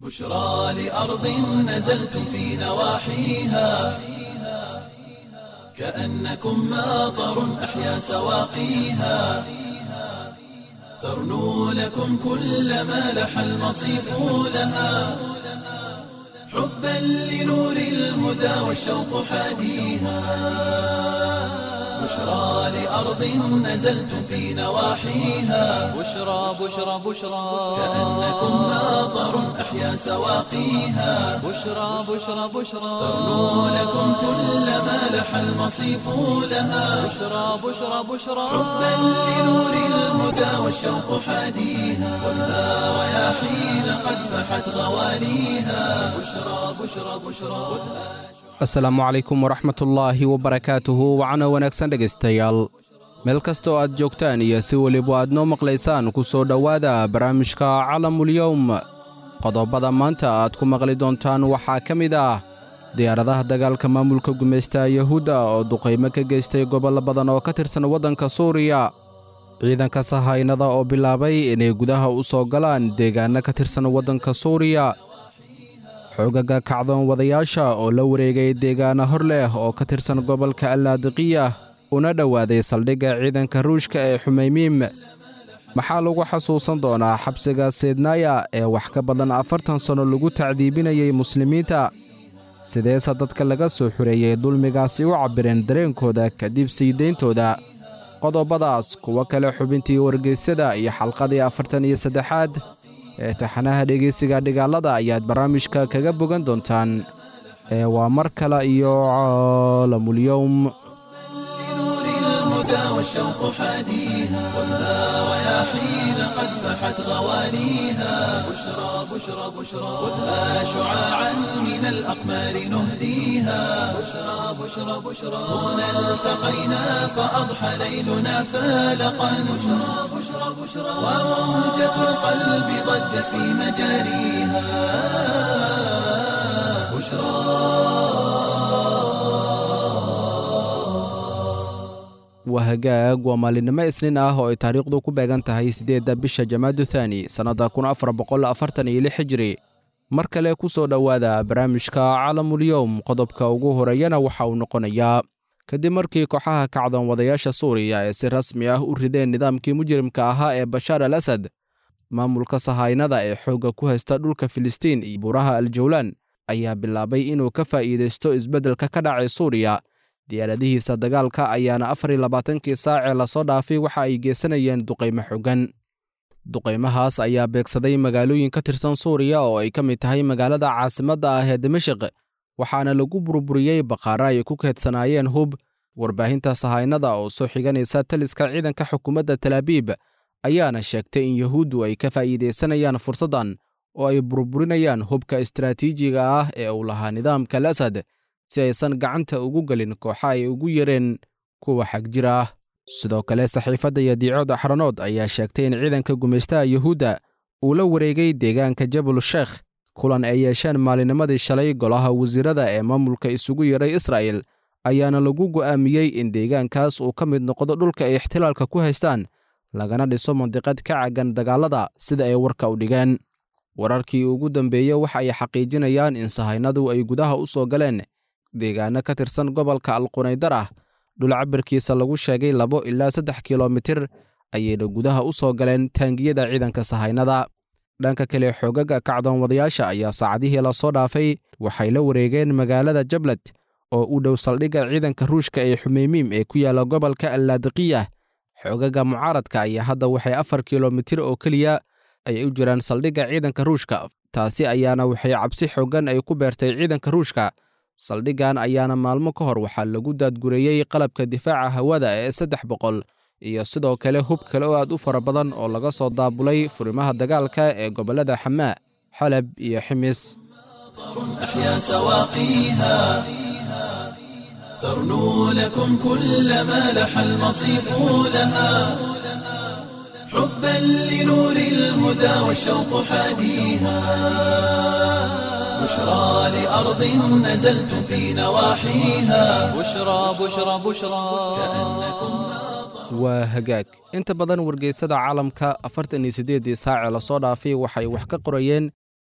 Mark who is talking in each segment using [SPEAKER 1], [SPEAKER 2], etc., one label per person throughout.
[SPEAKER 1] بشرى لأرض نزلتم في نواحيها كأنكم ماطر أحيا سواقيها ترنو لكم كل ما لح المصيف لها حبا لنور الهدى والشوق حاديها بشرى لأرض نزلتم في نواحيها
[SPEAKER 2] بشرى بشرى بشرى
[SPEAKER 1] كأنكم ماطر أحيا سواقيها
[SPEAKER 2] بشرى بشرى بشرى
[SPEAKER 1] ترنو لكم كل ما لح المصيف لها
[SPEAKER 2] بشرى بشرى بشرى
[SPEAKER 1] حبا لنور الهدى والشوق حاديها خذها رياحين قد فحت غواليها بشرى بشرى بشرى
[SPEAKER 3] asalaamu calaykum waraxmatullaahi wabarakaatuhu wacana wanaagsan dhegaystayaal meel kastoo aad joogtaan iyo si weliba aad noo maqlaysaan ku soo dhowaada barnaamijka calamulyowm qodobada maanta aad ku maqli doontaan waxaa ka mid ah diyaaradaha dagaalka maamulka gumaysta yahuudda oo duqaymo ka geystay gobollo badan oo ka tirsan waddanka suuriya ciidanka sahaynada oo bilaabay inay gudaha u soo galaan deegaanno ka tirsan waddanka suuriya xoogaga kacdoon wadayaasha oo la wareegay deegaano hor leh oo ka tirsan gobolka allaadiqiya una dhowaaday saldhigga ciidanka ruushka ee xumeymiim maxaa lagu xasuusan doonaa xabsiga seydnaaya ee wax ka badan afartan sanno lagu tacdiibinayay muslimiinta sideese dadka laga soo xureeyey dulmigaasi u cabbireen dareenkooda kadib siidayntooda qodobadaas kuwo kale xubintii wargeysyada iyo xalqadii afartan iyo saddexaad ee taxanaha dhegeysiga dhigaalada ayaad barnaamijka kaga bogan doontaan ee waa mar kale iyo caalamulyowm
[SPEAKER 1] لنور الهدى والشوق حاديها خذها رياحين قد فحت غواليها بشرى بشرى بشرى خذها شعاعا من الأقمار نهديها بشرى بشرى بشرى هنا التقينا فأضحى ليلنا فالقا بشرى بشرى بشرى وموجة القلب ضجت في مجاريها
[SPEAKER 3] waa hagaag waa maalinimo isniin ah oo ay taariikhdu ku beegan tahay siddeedda bisha jamaadu thaani sannadda kun afar boqol afartan iyo lix hijri mar kale ku soo dhowaada barnaamijka calamulyowm qodobka ugu horeeyana waxa uu noqonayaa kadib markii kooxaha kacdoon wadayaasha suuriya ee si rasmi ah u rideen nidaamkii mujrimka ahaa ee bashaar al asad maamulka sahaynada ee xoogga ku haysta dhulka filistiin iyo buuraha aljawlaan ayaa bilaabay inuu ka faa'iidaysto isbeddelka ka dhacay suuriya diyaaradihiisa dagaalka ayaana afar iyo labaatankii saacee lasoo dhaafay waxa ay geysanayeen duqaymo xoogan duqaymahaas ayaa beegsaday magaalooyin ka tirsan suuriya oo ay ka mid tahay magaalada caasimadda ah ee dimashik waxaana lagu burburiyey baqaara ay ku keedsanaayeen hub warbaahinta sahaynada oo soo xiganaysa taliska ciidanka xukuumadda talaabiib ayaana sheegtay in yahuuddu ay ka faa'iidaysanayaan fursaddan oo ay burburinayaan hubka istaraatiijiga ah ee uu lahaa nidaamka al asad si aysan gacanta ugu gelin kooxa ay ugu yareen kuwa xagjir ah sidoo kale saxiifadda yadiicood axranood ayaa sheegtay in ciidanka gumaystaha yuhuudda uu la wareegay deegaanka jabal sheekh kulan ay yeesheen maalinimadii shalay golaha wasiirada ee maamulka isugu yeedhay israa'el ayaana lagu go'aamiyey in deegaankaas uu ka mid noqdo dhulka ay ixtilaalka ku haystaan lagana dhiso mandiqad ka caggan dagaallada sida ay warka u dhigeen wararkii ugu dambeeye waxa ay xaqiijinayaan in sahaynadu ay gudaha u soo galeen deegaano ka tirsan gobolka alqunaydar ah dhul cabirkiisa lagu sheegay labo ilaa saddex kilomitir ayayna gudaha u soo galeen taangiyada ciidanka sahaynada dhanka kale xoogaga kacdoon wadayaasha ayaa saacadihii lasoo dhaafay waxay la wareegeen magaalada jablad oo u dhow saldhigga ciidanka ruushka ee xumeymiim ee ku yaalla gobolka allaadiqiya xoogaga mucaaradka ayaa hadda waxay afar kilomitir oo keliya ay u jiraan saldhigga ciidanka ruushka taasi ayaana waxay cabsi xooggan ay ku beertay ciidanka ruushka saldhiggan ayaana maalmo ka hor waxaa lagu daadgureeyey qalabka difaaca hawada ee saddex boqol iyo sidoo kale hub kale oo aad u fara badan oo laga soo daabulay furimaha dagaalka ee gobollada xamaa xalab iyo ximis
[SPEAKER 1] أحيا سواقيها ترنو لكم كل ما لح المصيف لها حبا لنور الهدى والشوق حاديها بشرى لأرض نزلتم في نواحيها
[SPEAKER 2] بشرى بشرى بشرى
[SPEAKER 3] waa hagaag inta badan wargeysada caalamka afartan iyo siddeeddii saacee lasoo dhaafay waxay wax ka qorayeen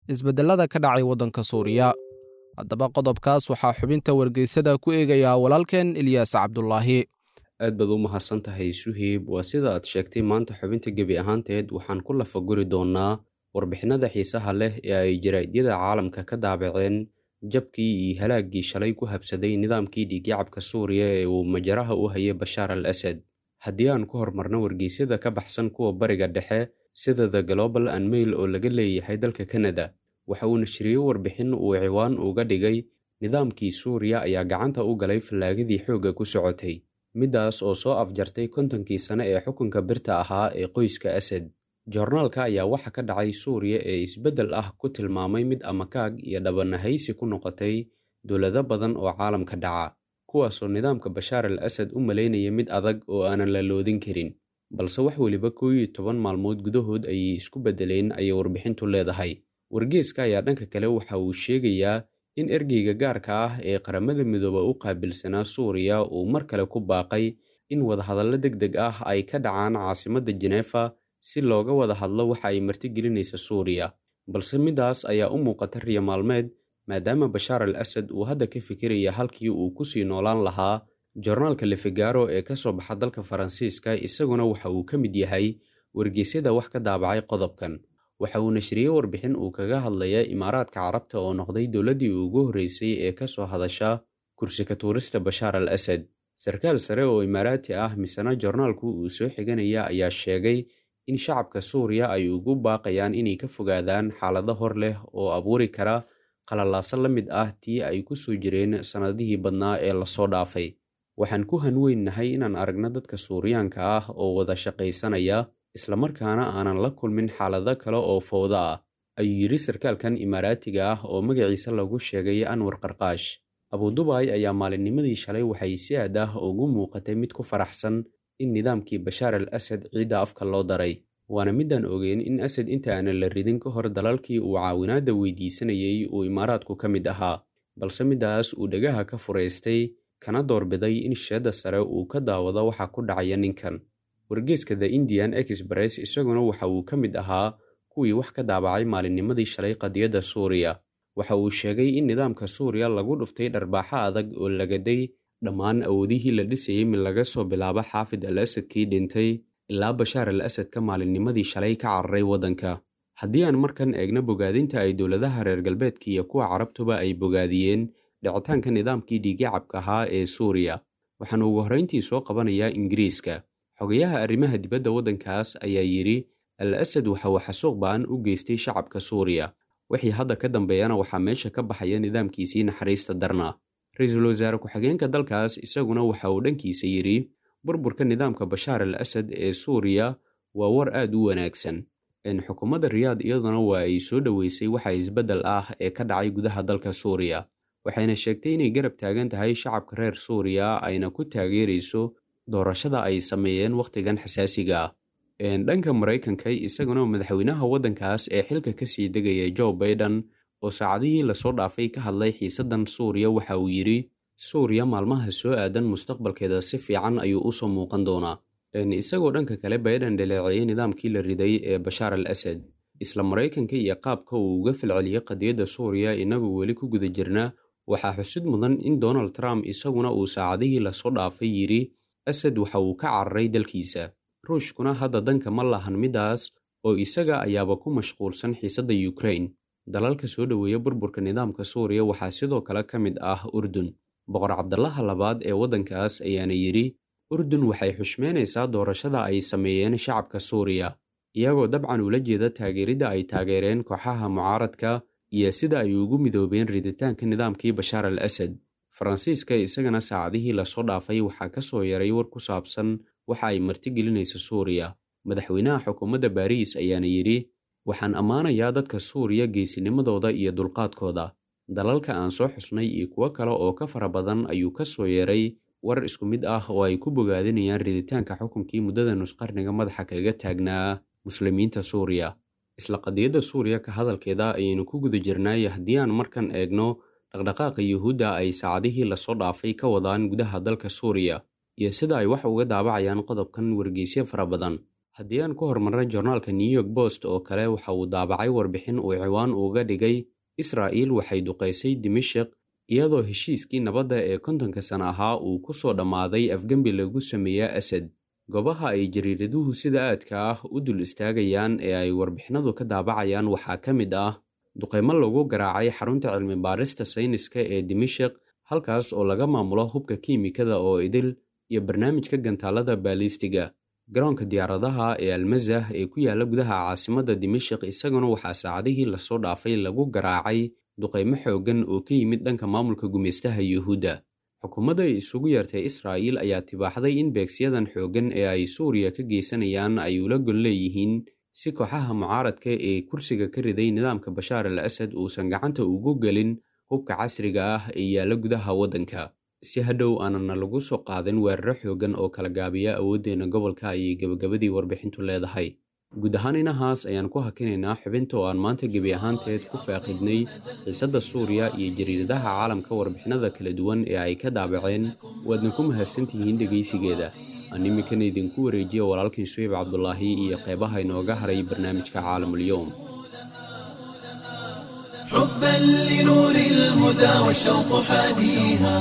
[SPEAKER 3] isbeddellada ka dhacay waddanka suuriya haddaba qodobkaas waxaa xubinta wargeysada ku eegayaa walaalkeen ilyaas cabdulaahi
[SPEAKER 4] aad baad u mahadsan tahay suhiib waa sida aad sheegtay maanta xubinta gebi ahaanteed waxaan ku lafaguri doonnaa warbixinada xiisaha leh ee ay jaraa'idyada caalamka ka daabaceen jabkii iyo halaaggii shalay ku habsaday nidaamkii dhiigyacabka suuriya ee uu majaraha u hayay bashaar al asad haddii aan ku hormarno wargeysyada ka baxsan kuwa bariga dhexe sida the global and mail oo laga leeyahay dalka kanada waxa uu nashriyey warbixin uu ciwaan uga dhigay nidaamkii suuriya ayaa gacanta u galay fallaagadii xoogga ku socotay middaas oo soo afjartay kontonkii sane ee xukunka birta ahaa ee qoyska asad joornaalka ayaa waxa ka dhacay suuriya ee isbeddel ah ku tilmaamay mid amakaag iyo dhabanahaysi ku noqotay dowlado badan oo caalamka dhaca kuwaasoo nidaamka bashaar al asad u malaynaya mid adag oo aanan la loodin karin balse wax weliba koo iyo toban maalmood gudahood ayay isku beddeleen ayay warbixintu leedahay wargeeska ayaa dhanka kale waxa uu sheegayaa in ergeyga gaarka ah ee qaramada midooba u qaabilsanaa suuriya uu mar kale ku baaqay in wadahadallo deg deg ah ay ka dhacaan caasimadda jeneefa si looga wada hadlo waxa ay martigelinaysa suuriya balse middaas ayaa u muuqata riyo maalmeed maadaama bashaar al asad uu hadda ka fikiraya halkii uu ku sii noolaan lahaa joornaalka lefigaro ee ka soo baxa dalka faransiiska isaguna waxa uu ka mid yahay wargeysyada wax ka daabacay qodobkan waxa uu nashriyey warbixin uu kaga hadlaya imaaraadka carabta oo noqday dowladdii ugu horreysay ee ka soo hadasha kursi ka tuurista bashaar al asad sarkaal sare oo imaaraati ah misena joornaalku uu soo xiganaya ayaa sheegay in shacabka suuriya ay ugu baaqayaan inay ka fogaadaan xaalado hor leh oo abuuri kara qalalaaso la mid ah tii ay ku soo jireen sannadihii badnaa ee lasoo dhaafay waxaan ku hanweynnahay inaan aragno dadka suuriyaanka ah oo wada shaqaysanaya islamarkaana aanan la kulmin xaalado kale oo fowda ah ayuu yidhi sarkaalkan imaaraatiga ah oo magaciisa lagu sheegay anwar qarqaash abudubaay ayaa maalinnimadii shalay waxay si aad ah ugu muuqatay mid ku faraxsan in nidaamkii bashaar al asad ciidda afka loo daray waana midaan ogeyn in asad inta aanan la ridin ka hor dalalkii uu caawinaadda weydiisanayay uu imaaraadku ka mid ahaa balse middaas uu dhagaha ka furaystay kana doorbiday in sheedda sare uu ka daawado waxa ku dhacaya ninkan wargeeska the indian express isaguna waxa uu ka mid ahaa kuwii wax ka daabacay maalinnimadii shalay qadiyadda suuriya waxa uu sheegay in nidaamka suuriya lagu dhuftay dharbaaxo adag oo lagaday dhammaan awoodihii la dhisayey mid laga soo bilaabo xaafid al asadkii dhintay ilaa bashaar al asadka maalinnimadii shalay ka cararay waddanka haddii aan markan eegno bogaadinta ay dowladaha reer galbeedka iyo kuwa carabtuba ay bogaadiyeen dhicitaanka nidaamkii dhiigyacabka ahaa ee suuriya waxaan ugu horrayntii soo qabanayaa ingiriiska xogayaha arrimaha dibadda waddankaas ayaa yidhi al asad waxa uu xasuuq ba'an u geystay shacabka suuriya wixii hadda ka dambeeyana waxaa meesha ka baxaya nidaamkiisii naxariista darna ra-iisul wasaare ku-xigeenka dalkaas isaguna waxa uu dhankiisa yidhi burburka nidaamka bashaar al asad ee suuriya waa war aad u wanaagsan xukuumadda riyaad iyaduna waa ay soo dhoweysay waxa isbeddel ah ee ka dhacay gudaha dalka suuriya waxayna sheegtay inay garab taagan tahay shacabka reer suuriya ayna ku taageerayso doorashada ay sameeyeen wakhtigan xasaasiga ah dhanka maraykanka isaguna madaxweynaha waddankaas ee xilka kasii degaya joe baiden oo saacadihii lasoo dhaafay ka hadlay xiisaddan suuriya waxa uu yidhi suuriya maalmaha soo aadan mustaqbalkeeda si fiican ayuu usoo muuqan doonaa isagoo dhanka kale baiden dhaleeceeyey nidaamkii la riday ee bashaar al asad isla maraykanka iyo qaabka uu uga falceliyey qadiyadda suuriya inagoo weli ku guda jirna waxaa xusid mudan in donald trump isaguna uu saacadihii lasoo dhaafay yidhi asad waxa uu ka cararay dalkiisa ruushkuna hadda danka ma lahan middaas oo isaga ayaaba ku mashquulsan xiisadda ukrain dalalka soo dhoweeya burburka nidaamka suuriya waxaa sidoo kale ka mid ah urdun boqor cabdalaha labaad ee waddankaas ayaana yidhi urdun waxay xushmeynaysaa doorashada ay sameeyeen shacabka suuriya iyagoo dabcan ula jeeda taageeridda ay taageereen kooxaha mucaaradka iyo sida ay ugu midoobeen riditaanka nidaamkii bashaar al asad faransiiska isagana saacadihii lasoo dhaafay waxaa ka soo yaray war ku saabsan waxa ay martigelinaysa suuriya madaxweynaha xukuumadda baariis ayaana yidhi waxaan ammaanayaa dadka suuriya geesinimadooda iyo dulqaadkooda dalalka aan soo xusnay iyo kuwo kale oo ka fara badan ayuu ka soo yeeray war isku mid ah oo ay ku bogaadinayaan riditaanka xukunkii muddada nusqarniga madaxa kaga taagnaa muslimiinta suuriya isla qadiyadda suuriya ka hadalkeeda ayaynu ku guda jirnaay haddii aan markan eegno dhaqdhaqaaqa yuhuudda ay saacadihii lasoo dhaafay ka wadaan gudaha dalka suuriya iyo sida ay wax uga daabacayaan qodobkan wargeysyo fara badan haddii aan ku hormarnay joornaalka new york post oo kale waxa uu daabacay warbixin uu ciwaan uga dhigay israa'iil waxay duqaysay dimashik iyadoo heshiiskii nabadda ee kontonka sana ahaa uu ku soo dhammaaday afgembi lagu sameeya asad goobaha ay jariiraduhu sida aadka ah u dul istaagayaan ee ay warbixinadu ka daabacayaan waxaa ka mid ah duqaymo lagu garaacay xarunta cilmi baarista sayniska ee dimashik halkaas oo laga maamulo hubka kiimikada oo idil iyo barnaamijka gantaalada baalistiga garoonka diyaaradaha ee almazah ee ku yaala gudaha caasimadda dimashik isaguna waxaa saacadihii lasoo dhaafay lagu garaacay duqaymo xooggan oo ka yimid dhanka maamulka gumaystaha yuhuudda xukuumadda ay isugu yeertay israa'iil ayaa tibaaxday in beegsiyadan xooggan ee ay suuriya ka geysanayaan ay ula gol leeyihiin si kooxaha mucaaradka ee kursiga ka riday nidaamka bashaar al asad uusan gacanta ugu gelin hubka casriga ah ee yaalla gudaha waddanka si hadhow aanana lagu soo qaadin weeraro xooggan oo kala gaabiya awooddeena gobolka ayay gebagabadii warbixintu leedahay guud ahaan inahaas ayaan ku hakinaynaa xubinta oo aan maanta gebi ahaanteed ku faaqidnay xiisadda suuriya iyo jariiradaha caalamka warbixinada kala duwan ee ay ka daabaceen waadna ku mahadsantihiin dhegaysigeeda aan iminkana idinku wareejiya walaalkiin suhayb cabdulaahi iyo qeybaha inooga haray barnaamijka caalamulyoom
[SPEAKER 1] حبا لنور الهدى والشوق حاديها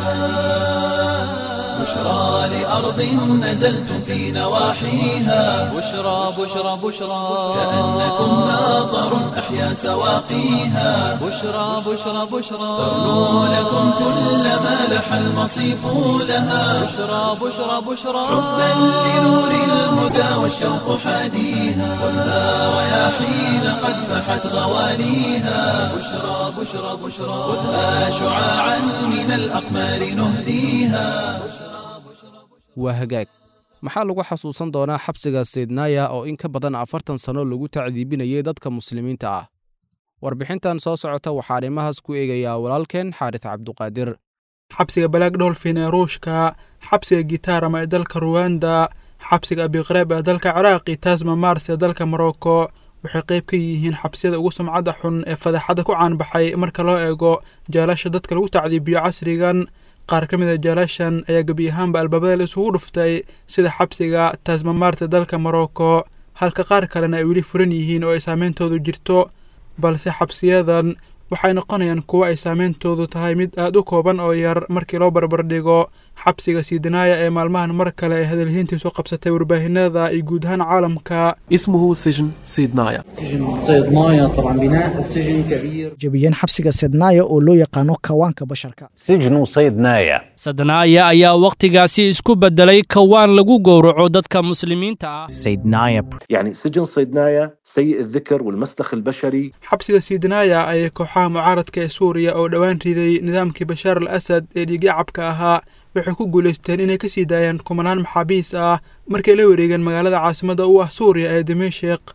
[SPEAKER 1] بشرى لأرض نزلتم في نواحيها
[SPEAKER 2] بشرى بشرى بشرى
[SPEAKER 1] كأنكم ناظر أحيا سواقيها
[SPEAKER 2] بشرى بشرى بشرى
[SPEAKER 1] ترنو لكم كل ما لح المصيف لها
[SPEAKER 2] بشرى بشرى بشرى
[SPEAKER 1] حبا لنور الهدى والشوق حاديها ولا رياحين قد فحت غواليها بشرى بشرى بشرى خذها شعاعا من الأقمار نهديها
[SPEAKER 3] waa hagaag maxaa lagu xasuusan doonaa xabsiga saydnaaya oo in ka badan afartan sanno lagu tacdiibinayay dadka muslimiinta ah warbixintan soo socota waxaa arrimahaas ku eegayaa walaalkeen xaaris cabduqaadir
[SPEAKER 5] xabsiga balaag dholfin ee ruushka xabsiga gitaarama ee dalka ruwanda xabsiga abiqreeb ee dalka ciraaq iyo tasma mars ee dalka morocco waxay qayb ka yihiin xabsiyada ugu sumcadda xun ee fadaxadda ku caanbaxay marka loo eego jaalasha dadka lagu tacdiibiyo casrigan qaar ka mid a jaalashan ayaa gebi ahaanba albaabada la isugu dhuftay sida xabsiga tasmamaarta dalka morocco halka qaar kalena ay weli furan yihiin oo ay saameyntoodu jirto balse xabsiyadan waxay noqonayaan kuwo ay saameyntoodu tahay mid aad u kooban oo yar markii loo barbardhigo xabsiga siidanaaya ee maalmahan mar kale ay hadalhiintiisu qabsatay warbaahinada iyo guud ahaan caalamka
[SPEAKER 6] اسمه سجن سيدنايا
[SPEAKER 7] سجن صيدنايا طبعا بناء السجن كبير
[SPEAKER 8] jebiyeen xabsiga sednaaya oo loo yaqaano kawaanka basharka
[SPEAKER 9] سجن صيدنايا
[SPEAKER 10] sadnaaya ayaa wakhtigaasi isku beddelay kawaan lagu gowraco dadka muslimiinta ah
[SPEAKER 9] سيدنايا
[SPEAKER 11] يعني سجن صيدنايا سيء الذكر والمسلخ البشري
[SPEAKER 5] xabsiga siidanaaya ayay kooxaha mucaaradka ee suuriya oo dhowaan riday nidaamkii bashaar al asad ee dhiigacabka ahaa waxay ku guulaysteen inay ka sii daayaan kumanaan maxaabiis ah markay la wareegeen magaalada caasimadda u ah suuriya ee dimashik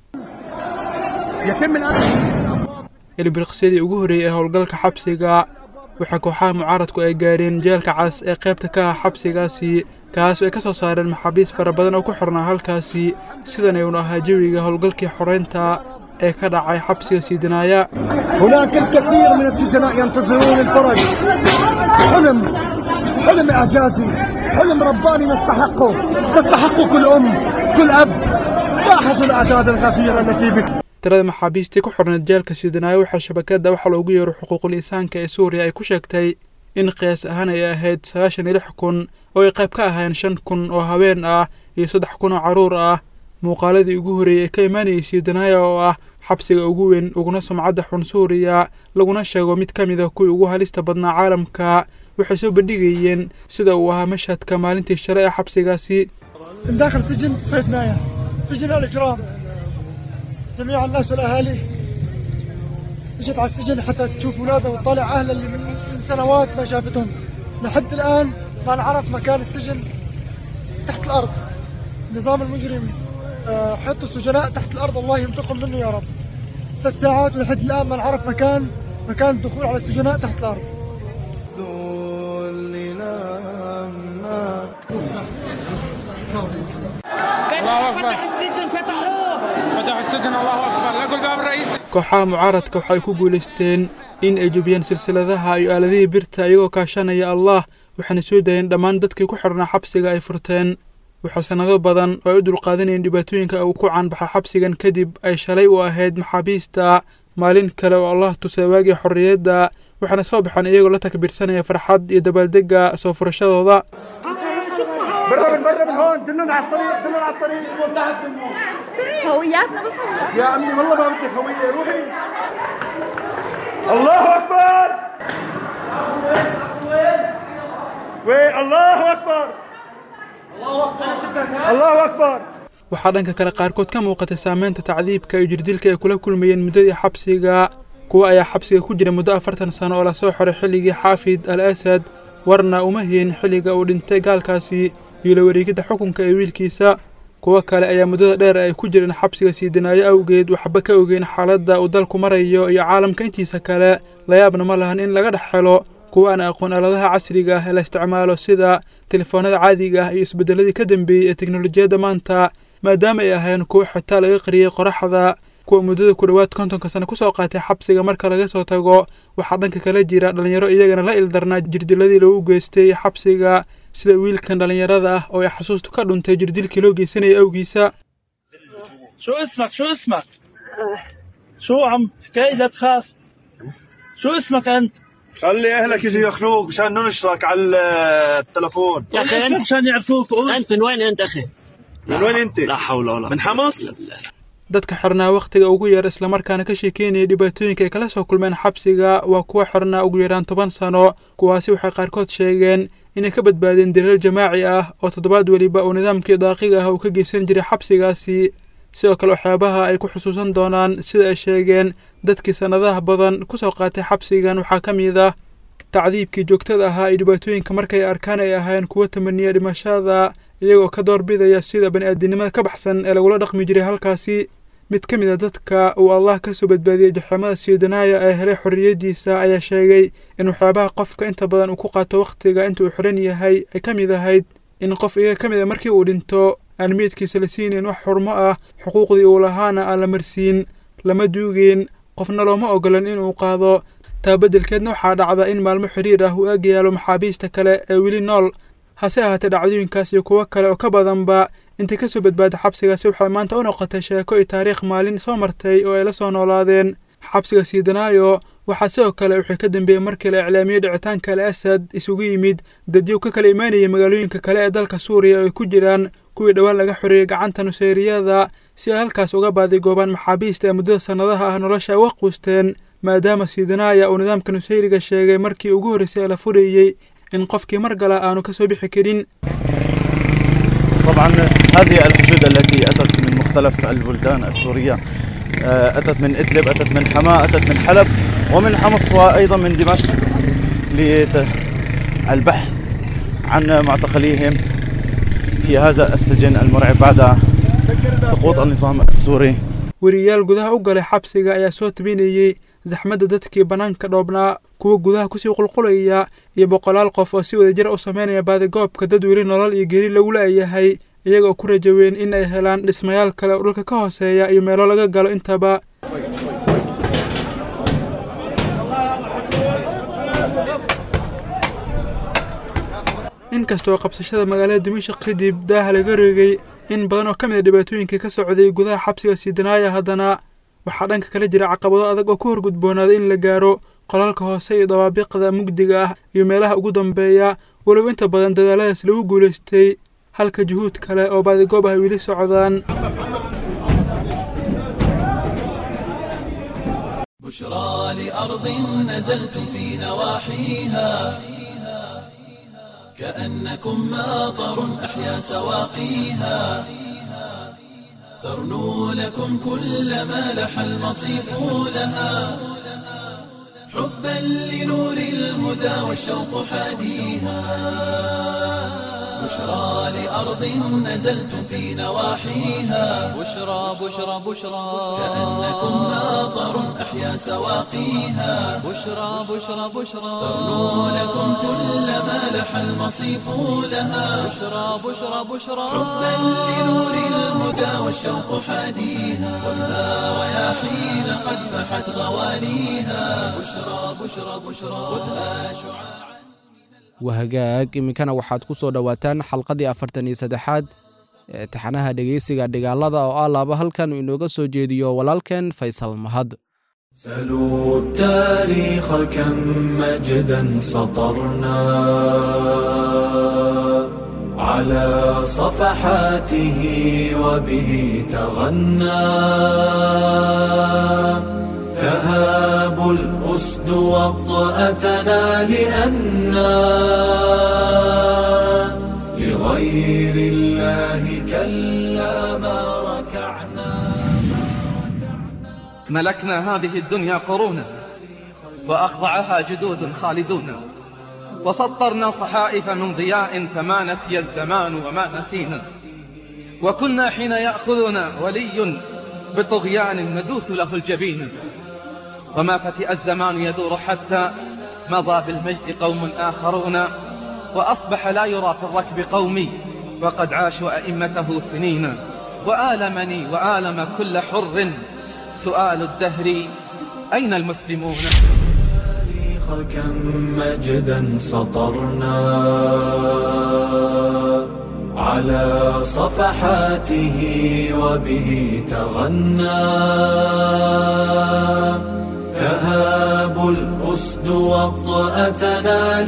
[SPEAKER 5] ilbiriqsyadii ugu horreeyey ee howlgalka xabsiga waxaa kooxaha mucaaradku ay gaareen jeelka cas ee qaybta ka ah xabsigaasi kaas oo ay ka soo saareen maxaabiis fara badan oo ku xirnaa halkaasi sidan ayuunu ahaa jawiga howlgalkii xoreynta ee ka dhacay xabsiga siidanaaya
[SPEAKER 12] هناك الكثير من السجناء ينتظرون الفرج حلم حلم إعجازي حلم رباني نستحقه تستحقه كل أم كل أب لاحظوا الأعداد الغفيرة التي بس
[SPEAKER 5] tirada maxaabiistii ku xorneed jeelka siidanaaya waxaa shabakadda waxaa loogu yeero xuquuqul insaanka ee suuriya ay ku sheegtay in qiyaas ahaan ay ahayd sagaashan iyo lix kun oo ay qayb ka ahaayeen shan kun oo haween ah iyo saddex kun oo carruur ah muuqaaladii ugu horreeyey ee ka imaanayay siidanaaya oo ah xabsiga ugu weyn uguna sumcadda xun suuriya laguna sheego mid ka mid a kuwii ugu halista badnaa caalamka waxay soo bandhigayeen sida uu ahaa mashhadka maalintii shalay ee xabsigaasi
[SPEAKER 12] من داخل سجن صيدنايا سجن الإجرام جميع الناس والأهالي اجت على السجن حتى تشوف أولادها وتطالع أهلها اللي من من سنوات ما شافتهم لحد الآن ما نعرف مكان السجن تحت الأرض النظام المجرم آه، حط السجناء تحت الأرض الله ينتقم منه يا رب ثلاث ساعات ولحد الآن ما نعرف مكان مكان الدخول على السجناء تحت الأرض
[SPEAKER 5] kooxaha mucaaradka waxay ku guulaysteen in ay jebiyeen silsiladaha iyo aaladihii birta iyagoo kaashanaya allah waxaana soo daayeen dhammaan dadkii ku xirnaa xabsiga ay furteen waxaa sannado badan oo ay u dulqaadanayeen dhibaatooyinka uu ku caanbaxa xabsigan kadib ay shalay u ahayd maxaabiista maalin kale oo allah tusay waagii xorriyadda waxaana soo baxaan iyagoo la takbiirsanaya farxad iyo dabaaldegga soo furashadooda
[SPEAKER 12] برا من برا من هون دلنا على الطريق دلنا على الطريق
[SPEAKER 9] هوياتنا بس
[SPEAKER 12] يا عمي والله ما بدك هوية روحي الله أكبر وين الله أكبر الله أكبر
[SPEAKER 5] waxaa dhanka kale qaarkood ka muuqatay saameynta tacdiibka iyo jirdilka ay kula kulmayeen muddadii xabsiga kuwa ayaa xabsiga ku jira muddo afartan sano oo lasoo xoray xilligii xaafid al asad warna uma hiin xilliga uu dhintay gaalkaasi iyo la wareegidda xukunka ee wiilkiisa kuwo kale ayaa muddada dheer ay ku jireen xabsiga sii dinaayo awgeed waxba ka ogeyn xaaladda uu dalku marayo iyo caalamka intiisa kale layaabna ma lahan in laga dhex helo kuwa aan aqoon aaladaha casriga ah ee la isticmaalo sida telefoonada caadiga ah iyo isbeddeladii ka dambeeyey ee teknolojiyadda maanta maadaama ay ahayn kuwo xitaa laga qariyey qoraxda kuwa muddada ku dhowaad kontonka sano kusoo qaatay xabsiga marka laga soo tago waxaa dhanka kala jira dhallinyaro iyagana la ildarnaa jirdiladii lagu geystay xabsiga sida wiilkan dhallinyarada ah oo ay xasuustu ka dhuntay jirdilkii loo geysanayay awgiisa
[SPEAKER 13] شو اسمك شو اسمك شو عم حكاية لا تخاف شو اسمك انت
[SPEAKER 12] خلي اهلك يجوا ياخذوك مشان ننشرك على التلفون
[SPEAKER 13] يا اخي اسمك مشان يعرفوك قول
[SPEAKER 14] انت من وين انت اخي
[SPEAKER 12] من وين انت
[SPEAKER 14] لا حول ولا
[SPEAKER 12] من حمص
[SPEAKER 5] dadka xirnaa wakhtiga ugu yar islamarkaana ka sheekeynaya dhibaatooyinka ay kala soo kulmeen xabsiga waa kuwa xirnaa ugu yaraan toban sano kuwaasi waxay qaarkood sheegeen inay ka badbaadeen daliil jamaaci ah oo toddobaad weliba uu nidaamkii daaqiga ah uu ka geysan jiray xabsigaasi sidoo kale waxyaabaha ay ku xusuusan doonaan sida ay sheegeen dadkii sannadaha badan kusoo qaatay xabsigan waxaa ka mid ah tacdiibkii joogtada ahaa iyo dhibaatooyinka markay arkaan ay ahaayeen kuwo tamaniya dhimashada iyagoo ka doorbidaya sida bani-aadinimada ka baxsan ee lagula dhaqmi jiray halkaasi mid ka mid a dadka uu allah ka soo badbaadiyey jaxamada siidanaaya ee helay xorriyaddiisa ayaa sheegay in waxyaabaha qofka inta badan uu ku qaato wakhtiga inta uu xiran yahay ay ka mid ahayd in qof iyaga ka mid a markii uu dhinto aan meydkiisa la siinayn wax xurmo ah xuquuqdii uu lahaana aan la marsiin lama duugeen qofna looma ogolan inuu qaado taa beddelkeedna waxaa dhacda in maalmo xiriir ah uu eegyaalo maxaabiista kale ee weli nool hase ahaatee dhacdooyinkaas iyo kuwo kale oo ka badanba intay ka soo badbaada xabsigaasi waxay maanta u noqotay sheeko iyo taariikh maalin soo martay oo ay la soo noolaadeen xabsiga siidanaayo waxaa sidoo kale wixii ka dambeeyey markii la iclaamiyey dhicitaanka al asad isugu yimid dadyo ka kala imaanayay magaalooyinka kale ee dalka suuriya oo ay ku jiraan kuwii dhowaan laga xoreeyey gacanta nuseyriyada si ay halkaas uga baadigoobaan maxaabiista ee muddada sannadaha ah nolosha ay uga quusteen maadaama siidanaaya uu nidaamka nuseyriga sheegay markii ugu horreysay ee la furayey in qofkii mar gala aanu ka soo bixi karin
[SPEAKER 15] طبعا هذه الحشود التي أتت من مختلف البلدان السورية أتت من إدلب أتت من حماة أتت من حلب ومن حمص وأيضا من دمشق للبحث عن معتقليهم في هذا السجن المرعب بعد سقوط النظام السوري
[SPEAKER 5] weriyaal gudaha u galay xabsiga ayaa soo tabinayey zaxmadda dadkii bannaanka dhoobnaa kuwa gudaha kusii qulqulaya iyo boqolaal qof oo si wadajir u sameynaya baadigoobka dad weli nolol iyo geri lagu la'yahay iyagoo ku rajaweyn in ay helaan dhismayaal kale oo dhulka ka hooseeya iyo meelo laga galo intaba inkastoo qabsashada magaalada dimashaq kadib daaha laga reegay in badan oo ka mid a dhibaatooyinkii ka socday gudaha xabsiga siidanaaya haddana waxaa dhanka kala jira caqabado adag oo ku horgudboonaaday in la gaaro qolalka hoose iyo dabaabiqda mugdiga ah iyo meelaha ugu dambeeya walow inta badan dadaaladaas lagu guulaystay halka juhuud kale oo baadigoob ah weli socdaan
[SPEAKER 1] بشرى لأرض نزلتم في نواحيها كأنكم ماطر أحيا سواقيها ترنو لكم كل ما لح المصيف لها حبا لنور الهدى والشوق حاديها بشرى لأرض نزلتم في نواحيها
[SPEAKER 2] بشرى بشرى بشرى
[SPEAKER 1] كأنكم ماطر أحيا سواقيها
[SPEAKER 2] بشرى بشرى بشرى
[SPEAKER 1] ترنو لكم كل ما لح المصيف لها
[SPEAKER 2] بشرى بشرى بشرى
[SPEAKER 1] حبا لنور الهدى والشوق حاديها خذها رياحين قد فحت غوانيها بشرى بشرى بشرى خذها شعاع
[SPEAKER 3] wahagaag iminkana waxaad ku soo dhowaataan xalqadii afartan iyo saddexaad ee taxanaha dhegeysiga dhigaalada oo ah laaba halkan uu inooga soo jeediyo walaalkeen faysal mahad
[SPEAKER 1] سلوا التاريخ كم مجدا سطرنا على صفحاته وبه تغنى تهاب الأسد وطأتنا لأنا لغير الله كلا ما ركعنا
[SPEAKER 9] ملكنا هذه الدنيا قرونا وأخضعها جدود خالدون وسطرنا صحائف من ضياء فما نسي الزمان وما نسينا وكنا حين يأخذنا ولي بطغيان ندوث له الجبين وما فتئ الزمان يدور حتى مضى بالمجد قوم آخرون وأصبح لا يرى في الركب قومي وقد عاشوا أئمته سنين وآلمني وآلم كل حر سؤال الدهر أين المسلمون
[SPEAKER 1] التاريخ كم مجدا سطرنا على صفحاته وبه تغنى تهاب الأسد وطأتنا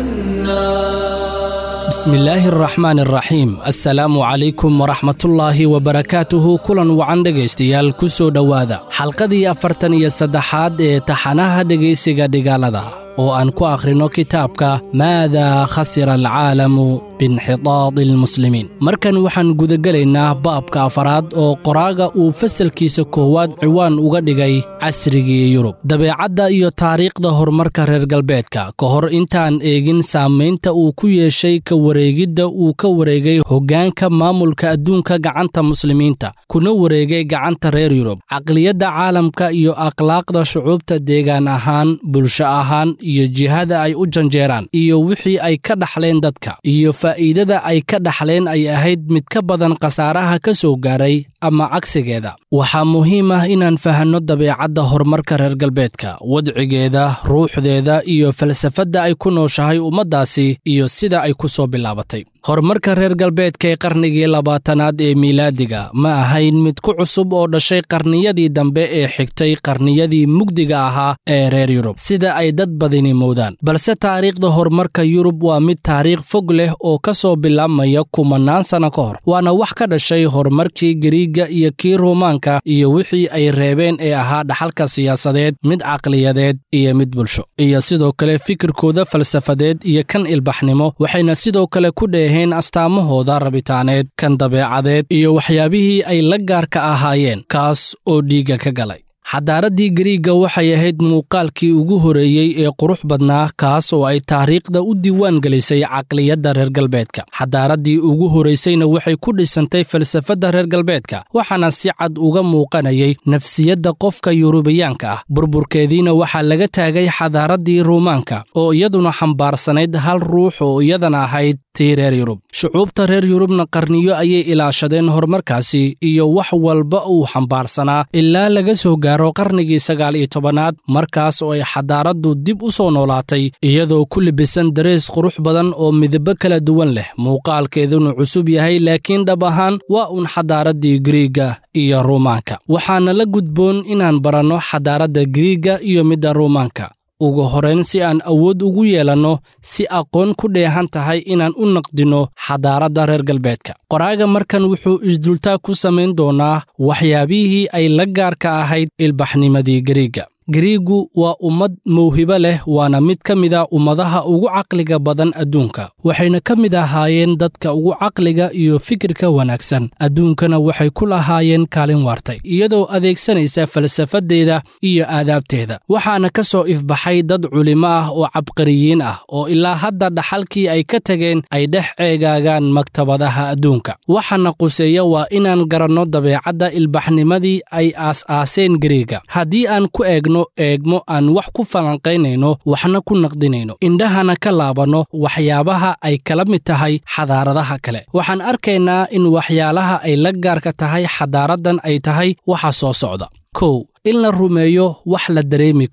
[SPEAKER 1] لأنا
[SPEAKER 10] بسم الله الرحمن الرحيم السلام عليكم ورحمة الله وبركاته كلا وعن dhegaystayaal ku soo dhowaada xalqadii afartan iyo saddexaad ee taxanaha dhegaysiga dhigaalada oo aan ku akhrino kitaabka maadaa khasira alcaalamu biinxitaadi almuslimiin markan waxaan gudagelaynaa baabka afaraad oo qoraaga uu fasalkiisa koowaad ciwaan uga dhigay casrigii yurub dabeecadda iyo taariikhda horumarka reer galbeedka ka hor intaan eegin saamaynta uu ku yeeshay ka wareegidda uu ka wareegay hoggaanka maamulka adduunka gacanta muslimiinta kuna wareegay gacanta reer yurub caqliyadda caalamka iyo akhlaaqda shucuubta deegaan ahaan bulsho ahaan iyo jihada ay u janjeeraan iyo wixii ay ka dhaxleen dadka iyo faa'iidada ay ka dhaxleen ay ahayd mid ka badan khasaaraha ka soo gaaray ama cagsigeeda waxaa muhiim ah inaan fahanno dabeecadda horumarka reer galbeedka wadcigeeda ruuxdeeda iyo falsafadda ay ku nooshahay ummaddaasi iyo sida ay ku soo bilaabatay horumarka reer galbeedka ee qarnigii labaatanaad ee miilaadiga ma ahayn mid ku cusub oo dhashay qarniyadii dambe ee xigtay qarniyadii mugdiga ahaa ee reer yurub sida ay dad badini moodaan balse taariikhda horumarka yurub waa mid taariikh fog leh oo ka soo bilaabmaya kumannaan sanno ka hor waana wax ka dhashay horumarkii gariigga iyo kii ruumaanka iyo wixii ay reebeen ee ahaa dhaxalka siyaasadeed mid caqliyadeed iyo mid bulsho iyo sidoo kale fikirkooda falsafadeed iyo kan ilbaxnimo waxayna sidoo kale ku dheeheen astaamahooda rabitaaneed kan dabeecadeed iyo waxyaabihii ay la gaarka ahaayeen kaas oo dhiigga ka galay xadaaraddii gariigga waxay ahayd muuqaalkii ugu horeeyey ee qurux badnaa kaas oo ay taariikhda u diiwaan gelisay caqliyadda reer galbeedka xadaaraddii ugu horaysayna waxay ku dhisantay falsafadda reer galbeedka waxaana si cad uga muuqanayay nafsiyadda qofka yurubiyaanka ah burburkeediina waxaa laga taagay xadaaraddii ruumaanka oo iyaduna xambaarsanayd hal ruux oo iyadana ahayd tii reer yurub shucuubta reer yurubna qarniyo ayay ilaashadeen horumarkaasi iyo wax walba uu xambaarsanaa ilaa laga soo gaaro qarnigii sagaal iyo tobanaad markaas oo ay xadaaraddu dib u soo noolaatay iyadoo ku libisan darees qurux badan oo midabo kala duwan leh muuqaalkeeduna cusub yahay laakiin dhab ahaan waa uun xadaaraddii gariigga iyo ruumaanka waxaana la gudboon inaan baranno xadaaradda gariigga iyo midda ruumaanka ugu horayn si aan awood ugu yeelanno si aqoon ku dheehan tahay inaan u naqdinno xadaaradda reer galbeedka qoraaga markan wuxuu isdultaag ku samayn doonaa waxyaabihii ay la gaarka ahayd ilbaxnimadii gariigga gariiggu waa ummad mawhibo leh waana mid ka mid a ummadaha ugu caqliga badan adduunka waxayna ka mid ahaayeen dadka ugu caqliga iyo fikirka wanaagsan adduunkana waxay ku lahaayeen kaalin waartay iyadoo adeegsanaysa falsafadeeda iyo aadaabteeda waxaana ka soo ifbaxay dad culimo ah oo cabqariyiin ah oo ilaa hadda dhaxalkii ay ka tageen ay dhex ceegaagaan maktabadaha adduunka waxaana quseeya waa inaan garanno dabeecadda ilbaxnimadii ay aas-aaseen gariigga haddii aan ku eegno eegmo aan wax ku falanqaynayno waxna ku naqdinayno indhahana ka laabanno waxyaabaha ay kala mid tahay xadaaradaha kale waxaan arkaynaa in waxyaalaha ay la gaarka tahay xadaaraddan ay tahay waxa soo socda kow in la rumeeyo wax la dareemi karo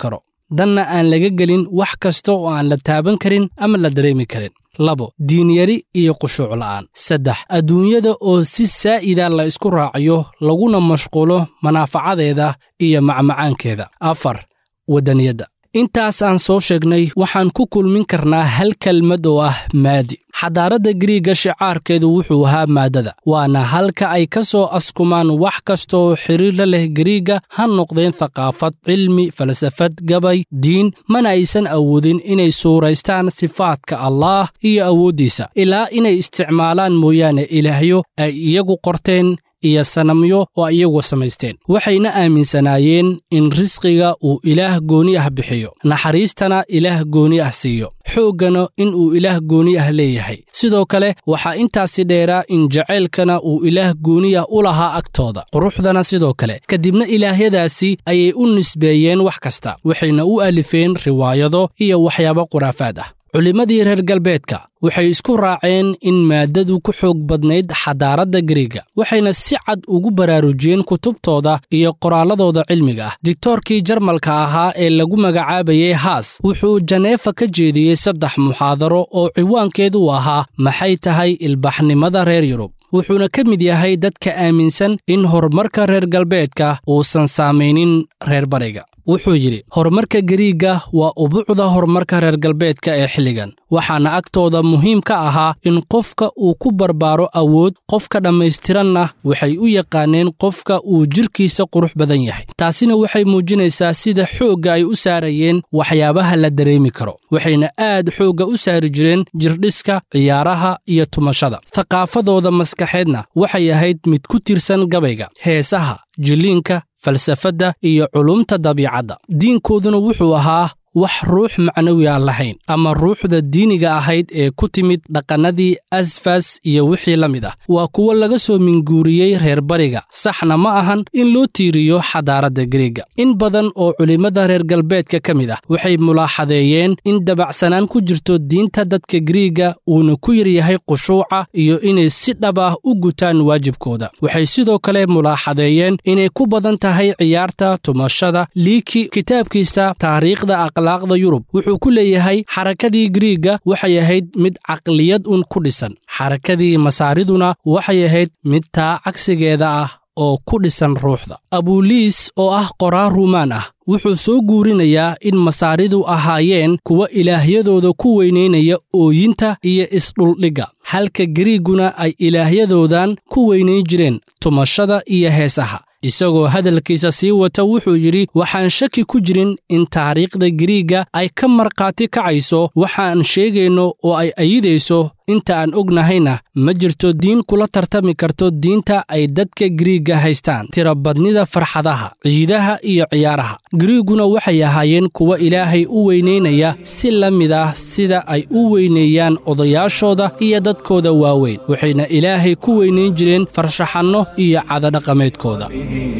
[SPEAKER 10] danna aan laga gelin wax kasta oo aan la taaban karin ama la dareemi karin labo diinyari iyo qushuuc la'aan saddex adduunyada oo si saa'ida la isku raaciyo laguna mashquulo manaafacadeeda iyo macmacaankeeda afar waddaniyadda intaas aan soo sheegnay waxaan ku kulmin karnaa hal kelmad oo ah maadi xadaaradda gariigga shicaarkeedu wuxuu ahaa maaddada waana halka ay ka soo askumaan wax kasta oo xiriir la leh gariigga ha noqdeen thaqaafad cilmi falsafad gabay diin mana aysan awoodin inay suuraystaan sifaadka allaah iyo awooddiisa ilaa inay isticmaalaan mooyaane ilaahyo ay iyagu qorteen iyo sanamyo oo iyagu samaysteen waxayna aaminsanaayeen in risqiga uu ilaah gooni ah bixiyo naxariistana ilaah gooni ah siiyo xooggana in uu ilaah gooni ah leeyahay sidoo kale waxaa intaasi dheeraa in jacaylkana uu ilaah gooni ah u lahaa agtooda quruxdana sidoo kale kadibna ilaahyadaasi ayay u nisbeeyeen wax kasta waxayna u alifeen riwaayado iyo waxyaabo khuraafaad ah culimmadii reer galbeedka waxay isku raaceen in maaddadu ku xoog badnayd xadaaradda gariiga waxayna si cad ugu baraarujiyeen kutubtooda iyo qoraalladooda cilmiga ah digtoorkii jarmalka ahaa ee lagu magacaabayay haas wuxuu janeefa ka jeediyey saddex muxaadaro oo ciwaankeedu ahaa maxay tahay ilbaxnimada reer yurub wuxuuna ka mid yahay dadka aaminsan in horumarka reer galbeedka uusan saamaynin reer bariga wuxuu yidhi horumarka gariigga waa ubuucda horumarka reer galbeedka ee xilligan waxaana agtooda muhiim ka ahaa in qofka uu ku barbaaro awood qofka dhammaystiranna waxay u yaqaaneen qofka uu jidhkiisa qurux badan yahay taasina waxay muujinaysaa sida xoogga ay u saarayeen waxyaabaha la dareemi karo waxayna aad xoogga u saari jireen jirdhiska ciyaaraha iyo tumashada thaqaafadooda maskaxeedna waxay ahayd mid ku tirsan gabayga heesaha jilliinka falsafadda iyo culumta dabiicadda diinkooduna wuxuu ahaa wax ruux macnawi aan lahayn ama ruuxda diiniga ahayd ee ku timid dhaqannadii asfas iyo wixii la mid ah waa kuwo laga soo minguuriyey reer bariga saxna ma ahan in loo tiiriyo xadaaradda gariega in badan oo culimmada reer galbeedka ka mid ah waxay mulaaxadeeyeen in dabacsanaan ku jirto diinta dadka gariiga uuna ku yaryahay khushuuca iyo inay si dhab ah u gutaan waajibkooda waxay sidoo kale mulaaxadeeyeen inay ku badan tahay ciyaarta tumashada liiki kitaabkiisa taariikhda akhlaaqda yurub wuxuu ku leeyahay xarakadii gariiga waxay ahayd mid caqliyad un ku dhisan xarakadii masaariduna waxay ahayd mid taa cagsigeeda ah oo ku dhisan ruuxda abuliis oo ah qoraa ruumaan ah wuxuu soo guurinayaa in masaaridu ahaayeen kuwa ilaahyadooda ku weynaynaya ooyinta iyo isdhuldhigga halka gariiguna ay ilaahyadoodan ku weynayn jireen tumashada iyo heesaha isagoo hadalkiisa sii wata wuxuu yidhi waxaan shaki ku jirin in taariikhda gariigga ay ka markhaati kacayso waxaan sheegayno oo ay ayidayso inta aan ognahayna ma jirto diin kula tartami karto diinta ay dadka gariigga haystaan tirabadnida farxadaha ciidaha iyo ciyaaraha gariiguna waxay ahaayeen kuwa ilaahay u weynaynaya si la mid ah sida ay u weyneeyaan odayaashooda iyo dadkooda waaweyn waxayna ilaahay ku weynayn jireen farshaxanno iyo cadadhaqameedkooda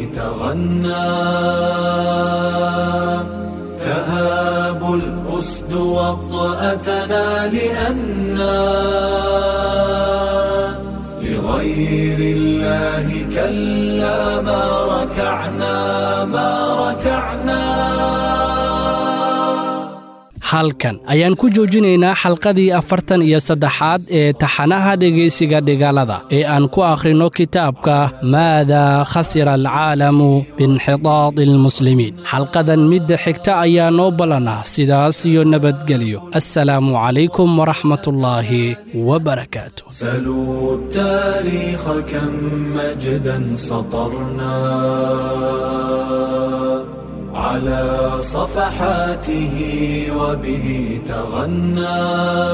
[SPEAKER 1] تهاب الأسد وطأتنا لأنا لغير الله كلا ما ركعنا ما ركعنا
[SPEAKER 10] halkan ayaan ku joojinaynaa xalqadii afartan iyo saddexaad ee taxanaha dhegaysiga dhigaalada ee aan ku akhrino kitaabka maadaa khasira alcaalamu biinxitaadi almuslimiin xalqadan midda xigta ayaa noo ballanah sidaas iyo nabadgelyo assalaamu calaykum waraxmatullaahi wabarakaatu
[SPEAKER 1] سلوا التاريخ كم مجدا سطرنا على صفحاته وبه تغنى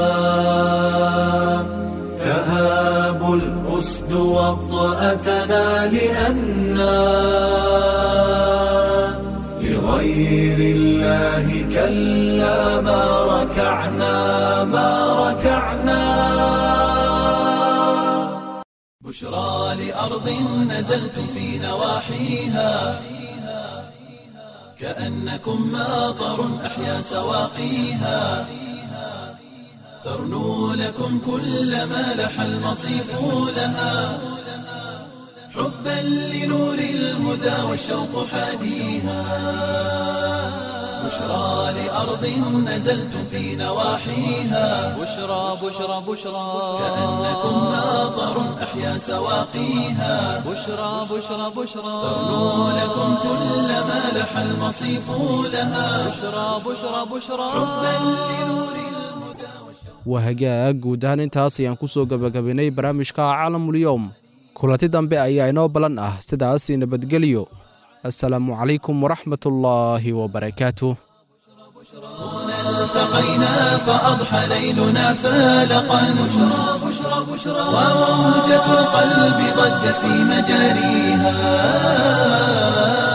[SPEAKER 1] تهاب الأسد وطأتنا لأنا لغير الله كلا ما ركعنا ما ركعنا بشرى لأرض نزلتم في نواحيها كأنكم ماطر أحيا سواقيها ترنو لكم كل ما لح المصيف لها حبا لنور الهدى والشوق حاديها بشرى لأرض نزلتم في نواحيها
[SPEAKER 2] بشرى بشرى بشرى
[SPEAKER 1] كأنكم ناظر أحيا سواقيها
[SPEAKER 2] بشرى بشرى بشرى
[SPEAKER 1] تغنو لكم كل ما لح المصيف لها
[SPEAKER 2] بشرى بشرى بشرى
[SPEAKER 1] حبا لنور
[SPEAKER 3] waa hagaag guud ahaan intaas ayaan ku soo gebagabaynay barnaamijka caalamulyoom kulanti dambe ayaa inoo ballan ah sidaas nabadgelyo assalaamu calaykum waraxmatullaahi wabarakaatuh
[SPEAKER 1] التقينا فأضحى ليلنا فالقا بشرى بشرى بشرى وموجة القلب ضجت في مجاريها